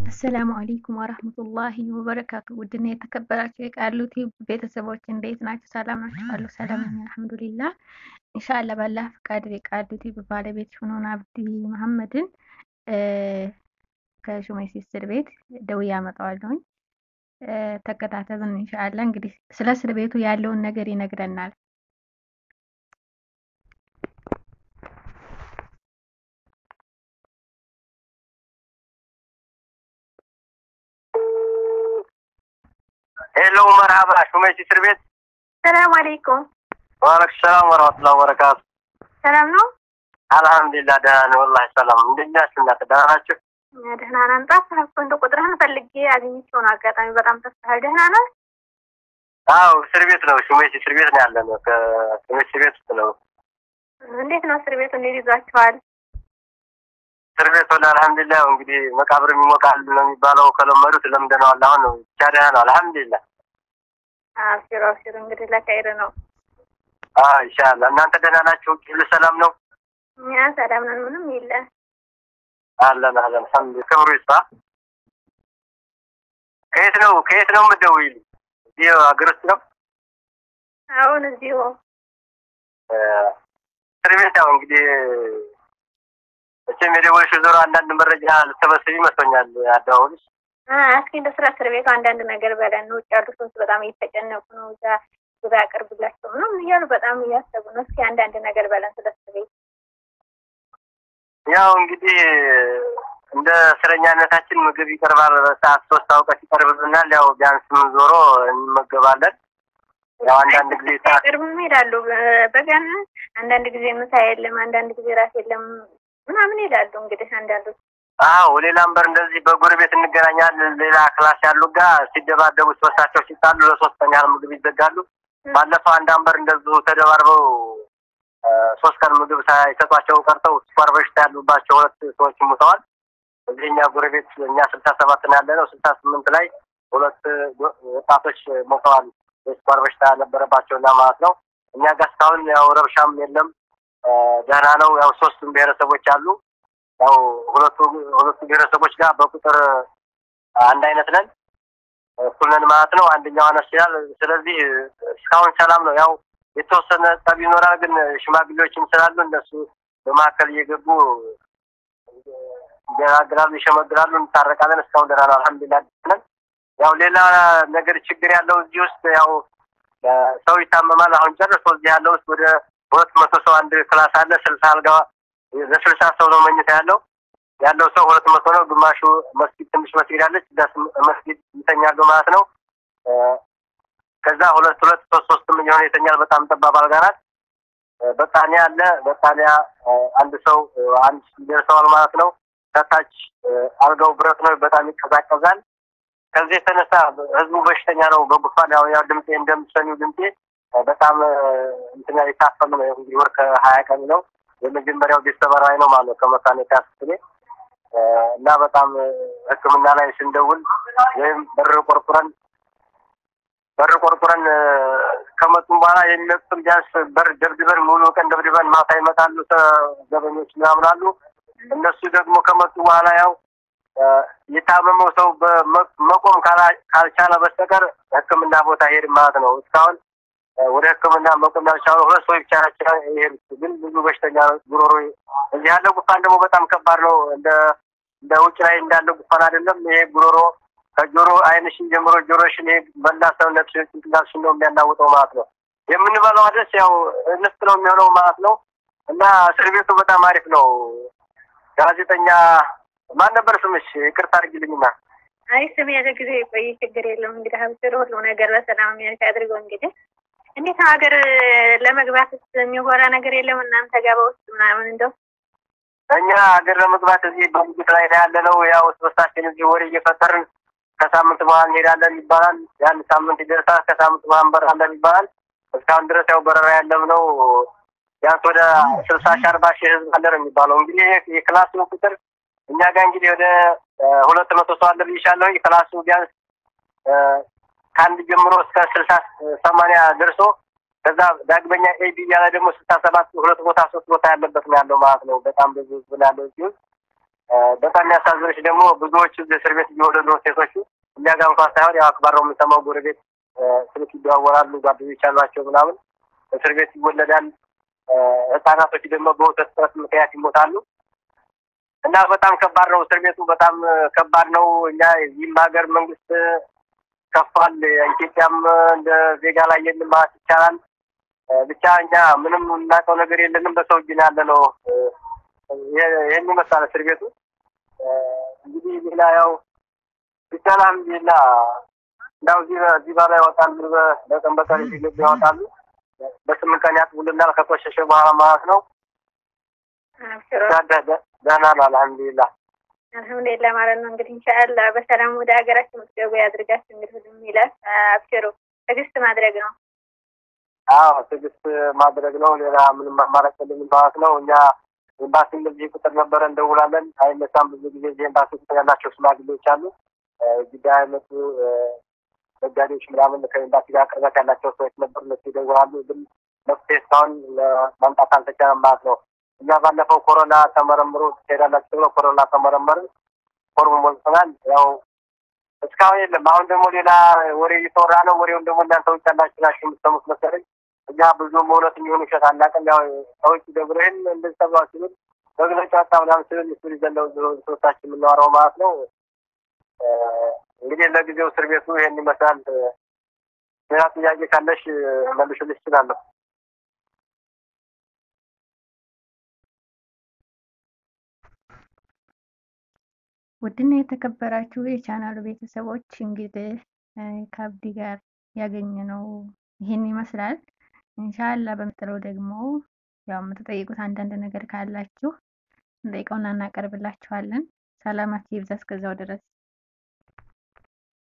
አሰላሙ አለይኩም ወራህመቱላሂ ወበረካቱ። ውድና የተከበራችሁ የቃሉቲ ቤተሰቦች እንዴት ናችሁ? ሰላም ናችሁ? አሉ ሰላም ነኝ አልሐምዱሊላህ። ኢንሻአላህ ባላህ ፈቃድ የቃሉቲ ባለቤት የሆነውን አብዲ መሐመድን ከሹመይሲ እስር ቤት ደውዬ አመጣዋለሁኝ። ተከታተሉን ኢንሻአላህ። እንግዲህ ስለ እስር ቤቱ ያለውን ነገር ይነግረናል። ሄሎ መርሃባ ሹመይሲ እስር ቤት ሰላም አለይኩም። ዋለይኩም ሰላም ወረህመቱላሂ ወበረካቱ። ሰላም ነው? አልሐምዱሊላህ ደህና ነኝ። ወላሂ ሰላም። እንዴት ናችሁ እናንተ ደህና ናችሁ? ደህና ነን። ጠፋህ እኮ እንደው ቁጥርህን ፈልጌ አግኝቼው ነው። አጋጣሚ በጣም ጠፍተሃል። ደህና ነህ? አዎ እስር ቤት ነው። ሹመይሲ እስር ቤት ነው ያለነው። ከሹመይሲ እስር ቤት ውስጥ ነው። እንዴት ነው እስር ቤቱ? እንዴት ይዟችኋል? እስር ቤት ወላሂ አልሐምዱሊላህ። ያው እንግዲህ መቃብርም ይሞቃል ነው የሚባለው። ከለመዱት ለምደነዋል። አሁን ብቻ ደህና ነው አልሐምዱሊላህ። አብሽሩ አብሽሩ። እንግዲህ ለኸይር ነው። አዎ ኢንሻአላህ። እናንተ ደህና ናችሁ? ሁሉ ሰላም ነው? እኛ ሰላም ነን። ምንም የለ። አለን አለን። አልሐምዱሊላህ። ክብሩ ይስፋ። ከየት ነው ከየት ነው የምትደውይልኝ? እዚህ ሀገር ውስጥ ነው? አሁን እዚሁ እስር ቤት ያው እንግዲህ መቼም የደወልሽው ዞሮ አንዳንድ መረጃ ልትሰበስብ ይመስለኛል። አደዋወልሽ እስኪ እንደ ስለ እስር ቤቱ አንዳንድ ነገር በለን። ውጭ ያሉ ሰዎች በጣም እየተጨነቁ ነው። እዛ ግባ ያቀርብላቸው ነው እያሉ በጣም እያሰቡ ነው። እስኪ አንዳንድ ነገር በለን ስለ እስር ቤት። ያው እንግዲህ እንደ እስረኛነታችን ምግብ ይቀርባል። በሰዓት ሶስት አውቀት ይቀርብልናል። ያው ቢያንስ ምን ዞሮ እንመገባለን። ያው አንዳንድ ጊዜ ሰዓት ቅርብም ይሄዳሉ በቀን አንዳንድ ጊዜ ምሳ የለም፣ አንዳንድ ጊዜ ራት የለም ምናምን ይላሉ። እንግዲህ አንዳንዶች አዎ ሌላም በር እንደዚህ በጎረቤት እንገናኛለን። ሌላ ክላስ ያሉ ጋር ሲደባደቡ ሶስታቸው ሲጣሉ ለሶስተኛ ያህል ምግብ ይዘጋሉ። ባለፈው አንድ አንበር እንደዚሁ ተደባርበው ሶስት ቀን ምግብ ሳይሰጧቸው ቀርተው ስኳር በሽታ ያሉባቸው ሁለት ሰዎች ሙተዋል። እዚህ እኛ ጎረቤት እኛ ስልሳ ሰባት ነው ያለ ነው። ስልሳ ስምንት ላይ ሁለት ወጣቶች ሞተዋል። የስኳር በሽታ ነበረባቸውና ማለት ነው። እኛ ጋር እስካሁን ያው ረብሻም የለም ደህና ነው። ያው ሶስቱም ብሔረሰቦች አሉ። ያው ሁለቱ ሁለቱ ብሔረሰቦች ጋር በቁጥር አንድ አይነት ነን፣ እኩል ነን ማለት ነው። አንደኛው አነስ ይላል። ስለዚህ እስካሁን ሰላም ነው። ያው የተወሰነ ጠብ ይኖራል፣ ግን ሽማግሌዎችም ስላሉ እነሱ በመካከል እየገቡ ይገናግራሉ፣ ይሸመግራሉ፣ እንታረቃለን። እስካሁን ደህና ነው፣ አልሐምዱሊላህ ነን። ያው ሌላ ነገር ችግር ያለው እዚህ ውስጥ ያው ሰው ይታመማል። አሁን ጨርሶ እዚህ ያለው ውስጥ ወደ ሁለት መቶ ሰው አንድ ክላስ አለ። ስልሳ አልጋ ለስልሳ ሰው ነው መኝታ ያለው ያለው ሰው ሁለት መቶ ነው። ግማሹ መስጊድ ትንሽ መስጊድ አለች መስጊድ ይተኛሉ ማለት ነው። ከዛ ሁለት ሁለት ሶስት ሶስትም እየሆነ ይተኛል። በጣም ጠባብ አልጋ ናት። በጣኒያ አለ። በጣኒያ አንድ ሰው አንድ ደርሰዋል ማለት ነው። ከታች አልጋው ብረት ነው። በጣም ይቀዛቀዛል። ከዚህ የተነሳ ህዝቡ በሽተኛ ነው። በጉፋን ያው ያው ድምጤ እንደምትሰሚው ድምጤ በጣም እንትና የታፈኑ ነው። እንግዲህ ወር ከሀያ ቀን ነው። የመጀመሪያው ቤተሰብ ራዕይ ነው ማለት ነው ከመካኒካ ስኔ እና በጣም ሕክምና ላይ ስንደውል ወይም በር ቆርቁረን በር ቆርቁረን ከመጡም በኋላ የሚመጡትን ቢያንስ በር ደብድበን ሙሉ ቀን ደብድበን ማታ ይመጣሉ ዘበኞች ምናምን አሉ። እነሱ ደግሞ ከመጡ በኋላ ያው የታመመው ሰው መቆም ካልቻለ በስተቀር ሕክምና ቦታ ሄድ ማለት ነው። እስካሁን ወደ ሕክምና መቆም ያልቻሉ ሁለት ሰዎች ብቻ ናቸው የሄዱት። ግን ብዙ በሽተኛ ጉሮሮ እዚህ ያለው ጉፋን ደግሞ በጣም ከባድ ነው። እንደ እንደ ውጭ ላይ እንዳለ ጉፋን አይደለም። ይሄ ጉሮሮ ከጆሮ አይንሽን ጀምሮ ጆሮሽን ይሄ መላ ሰውነት ጭንቅላትሽን ነው የሚያናውጠው ማለት ነው። የምንበላው አደስ ያው እንስት ነው የሚሆነው ማለት ነው። እና እስር ቤቱ በጣም አሪፍ ነው። ጋዜጠኛ ማን ነበር ስምሽ? ይቅርታ አድርጊልኝና። አይ ስም ያለ ጊዜ የቆየ ችግር የለም። እንግዲህ ሀብትር ሁሉ ነገር በሰላም የሚያልፍ አድርገው። እንግዲህ እንዴት ሀገር ለመግባት የሚወራ ነገር የለም እናንተ ጋር በውስጥ ምናምን እንደው እኛ ሀገር ለመግባት እዚህ በሙግት ላይ ነው ያለ ነው። ያው ሶስታችን እዚህ ወሬ እየፈጠርን ከሳምንት በኋላ እንሄዳለን ይባላል። ያን ሳምንት ይደርሳል። ከሳምንት በኋላ እንበራለን ይባላል። እስካሁን ድረስ ያው በረራ ያለም ነው ቢያንስ ወደ ስልሳ ሺህ አርባ ሺህ ህዝብ አለ ነው የሚባለው። እንግዲህ የክላሱ ቁጥር እኛ ጋር እንግዲህ ወደ ሁለት መቶ ሰው አለ ብዬሻለሁ። ክላሱ ቢያንስ ከአንድ ጀምሮ እስከ ስልሳ ሰማንያ ደርሶ ከዛ ዳግመኛ ኤቢ እያለ ደግሞ ስልሳ ሰባት ሁለት ቦታ ሶስት ቦታ ያለበት ነው ያለው ማለት ነው። በጣም ብዙ ህዝብ ነው ያለው እዚህ በጣም የሚያሳዝኖች ደግሞ ብዙዎቹ እስር ቤት እየወለዱ ነው ሴቶቹ። እኛ ጋር እንኳን ሳይሆን ያው አክባር ነው የምንሰማው። ጎረቤት ስልክ ይደዋወላሉ፣ ጓደኞች አሏቸው ምናምን እስር ቤት ይወለዳል። ህጻናቶች ደግሞ በወተት እጥረት ምክንያት ይሞታሉ። እና በጣም ከባድ ነው እስር ቤቱ በጣም ከባድ ነው። እኛ የዚህም ሀገር መንግስት ከፋል። ኢትዮጵያም እንደ ዜጋ ላይ የለም ማለት ይቻላል። ብቻ እኛ ምንም የምናውቀው ነገር የለንም። በሰው እጅ ነው ያለ ነው። ይህን ይመስላል እስር ቤቱ። እንግዲህ ሌላ ያው ብቻ አልሐምዱሊላህ እንዳው እዚህ እዚህ ባላ ያወጣሉ፣ በቀን በቀን እየገቡ ያወጣሉ። በስምንት ቀን ያጥቡልናል ከቆሸሸ በኋላ ማለት ነው። ደህና ነው አልሐምዱሊላህ። አልሐምዱሊላህ ማለት ነው። እንግዲህ ኢንሻአላህ በሰላም ወደ ሀገራችን የምትገቡ ያድርጋችሁ። እንግዲህ ሁሉም ይላል። አብሽሩ፣ ትዕግስት ማድረግ ነው። አዎ ትዕግስት ማድረግ ነው። ሌላ ምንም አማራጭ የለንም ማለት ነው። እኛ ኤምባሲ እንደዚህ ቁጥር ነበረ እንደውላለን፣ አይነሳም። ብዙ ጊዜ እዚህ ኤምባሲ ቁጥር ያላቸው ሽማግሌዎች አሉ፣ ጉዳይ አይነቱ ነጋዴዎች ምናምን ከኤምባሲ ጋር ቅርበት ያላቸው ሰዎች ነበሩ። እነሱ ይደውላሉ፣ ግን መፍትሄ እስካሁን ማምጣት አልተቻለም ማለት ነው። እኛ ባለፈው ኮሮና ተመረምሮ ትሄዳላችሁ ተብሎ ኮሮና ተመረመርን፣ ፎርም ሞልተናል። ያው እስካሁን የለም። አሁን ደግሞ ሌላ ወሬ እየተወራ ነው። ወሬውን ደግሞ እናንተ ውጭ ያላችሁ ናችሁ የምትሰሙት መሰለኝ። እኛ ብዙም እውነት የሚሆን ውሸት አናውቅም። ያው ሰዎች ደብረ ይህን እንደዚህ ተብሏ ሲሉን መግለጫ ወጣ ምናምን ሲሉን እሱ ይዘለው ሶስታችን የምናወራው ማለት ነው። እንግዲህ ለጊዜው እስር ቤቱ ይሄን ይመስላል። ሌላ ጥያቄ ካለሽ መልሽልሽ እችላለሁ። ውድና የተከበራችሁ የቻናሉ ቤተሰቦች እንግዲህ ከአብዲ ጋር ያገኘነው ይህን ይመስላል። ኢንሻአላህ በምጥለው ደግሞ ያው የምትጠይቁት አንዳንድ ነገር ካላችሁ እንጠይቀውና እናቀርብላችኋለን። ሰላማችሁ ይብዛ እስከዛው ድረስ